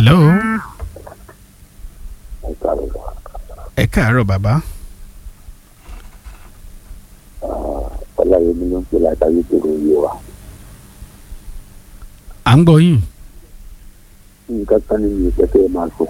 hello ẹ káàárọ̀ lọ. ẹ káàárọ̀ bàbá ọláyẹmí ló ń pè látàrí ìṣòro yé wa. à ń gbọ́ yín nǹkan kan nínú ìpẹ́ tẹ́ ẹ máa sọ.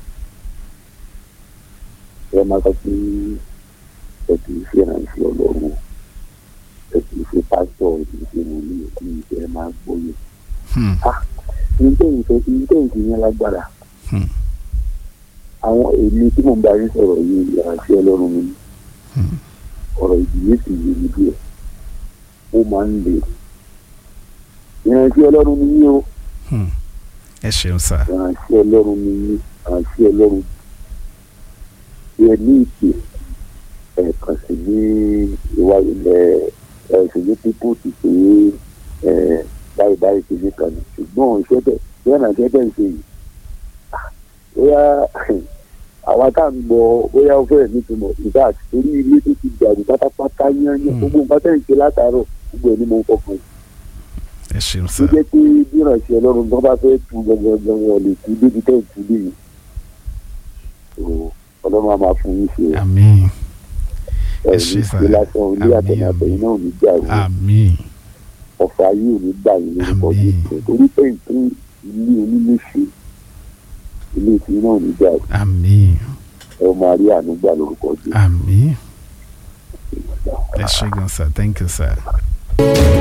ẹ máa sọ pé ẹ kì í ṣe ìrànṣẹ́ ọlọ́run ẹ kì í ṣe pásítọ̀ ẹ kì í ṣe wòlíì kì í ṣe ẹ máa gbóyè. Hmm, nítorí ìfẹ́ nítorí ìfẹ́ yẹn lágbára. hmm, àwọn èmi tí mò ń bá yín sọ̀rọ̀ yìí ìrànṣẹ́ ọlọ́run mi hmm. ọ̀rọ̀ ìdílé sì yé mi díẹ̀ ó máa ń lè ìrànṣẹ́ ọlọ́run mi yí o Hmm. ẹ ṣeun sá ìrànṣẹ́ ọlọ́run mi yí ìrànṣẹ́ ọlọ́run yẹ ní ìpè ẹ̀ẹ̀kan sí ní ìwà ilẹ̀ ẹ̀sìn ní pípọ̀ ti pé ẹ̀ báyìí báyìí ti ní kan ní ṣùgbọ́n iṣẹ́ bẹ̀ bẹ́ẹ̀ náà iṣẹ́ bẹ̀ ń ṣe yìí ah, bóyá àwa tá à ń gbọ́ bóyá ó fẹ́rẹ̀ nítumọ̀ ìgbà torí ilé tó ti dàrú pátápátá yányán Hmm. gbogbo nǹkan tẹ̀ ń ṣe látàárọ̀ gbogbo ẹ̀ ni mo ń fọkàn sí ẹ ṣeun tó sá jẹ́ pé bí ìrànṣẹ́ ọlọ́run tó bá fẹ́ tu gangan wọn lè tu débi tẹ́ ẹ̀ tu dé yìí So, ọlọ́run á máa fún yín ṣe àmín ẹ̀ ẹ ṣé ní sà. ṣe lásán ilé Àmín, àtẹnàtẹ̀yìn náà ò ní jà wọ́n àmín ọ̀fà yìí ò ní gbà yín lórúkọ Àmín. Jésù torí pé ìtún ilé onílé ṣe ilé tí náà ò ní jà wọ́n àmín ẹ máa rí àánú gbà lórúkọ Jésù. àmín ẹ ṣe gan sá thank you sir.